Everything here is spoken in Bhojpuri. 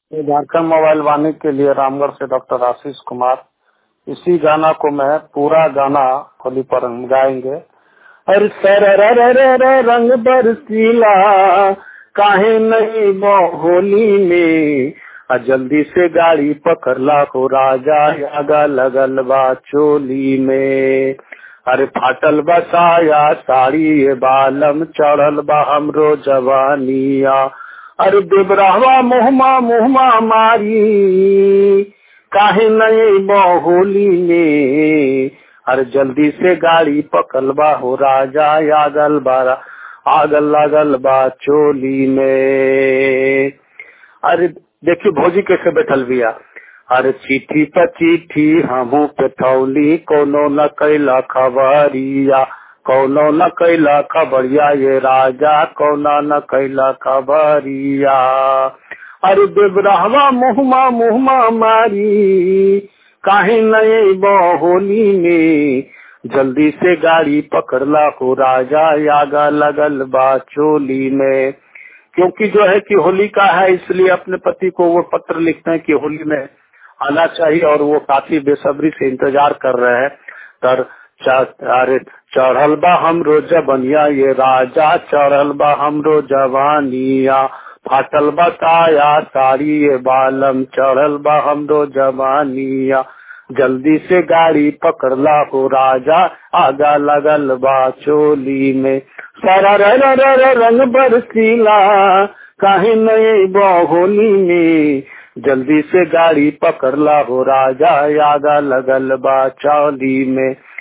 ये झारखंड मोबाइल वाणी के लिए रामगढ़ से डॉक्टर आशीष कुमार इसी गाना को मैं पूरा गाना होली पर हम गाएंगे अरे सर रंग बरसीला काहे नहीं वो होली में आ जल्दी से गाड़ी पकड़ला हो राजा आगा लगल बा चोली में अरे फाटल बसाया साड़ी ये बालम चढ़ल बा हमरो जवानिया अरे देवरावा मुहमा मुहमा मारी काहे नहीं होली में अरे जल्दी से गाड़ी पकड़बा हो राजा आगल बारा आगल लागल बा चोली में अरे देखिए भौजी कैसे बैठल बिया अरे चिट्ठी पर चिट्ठी हमू पे थौली कोनो न कैला खबरिया कोनो न कैला खबरिया ये राजा कोना न कैला खबरिया अरे देवरावा मुहमा मुहमा मारी काहे नए होली में जल्दी से गाड़ी पकड़ला हो राजा आगा लगल बा चोली में क्योंकि जो है कि होली का है इसलिए अपने पति को वो पत्र लिखते हैं कि होली में आना चाहिए और वो काफी बेसब्री से इंतजार कर रहे हैं तर अरे चढ़ल बा हमरो जबनिया ये राजा चढ़ल बा हमरो जवानिया फाटल बताया साड़ी ये बालम चढ़ल बा हमरो जवानिया जल्दी से गाड़ी पकड़ला हो राजा आगा लगल बा चोली में सारा रंग बरसीला काहे नए होली में जल्दी से गाड़ी पकड़ला हो राजा आगा लगल बा चौली में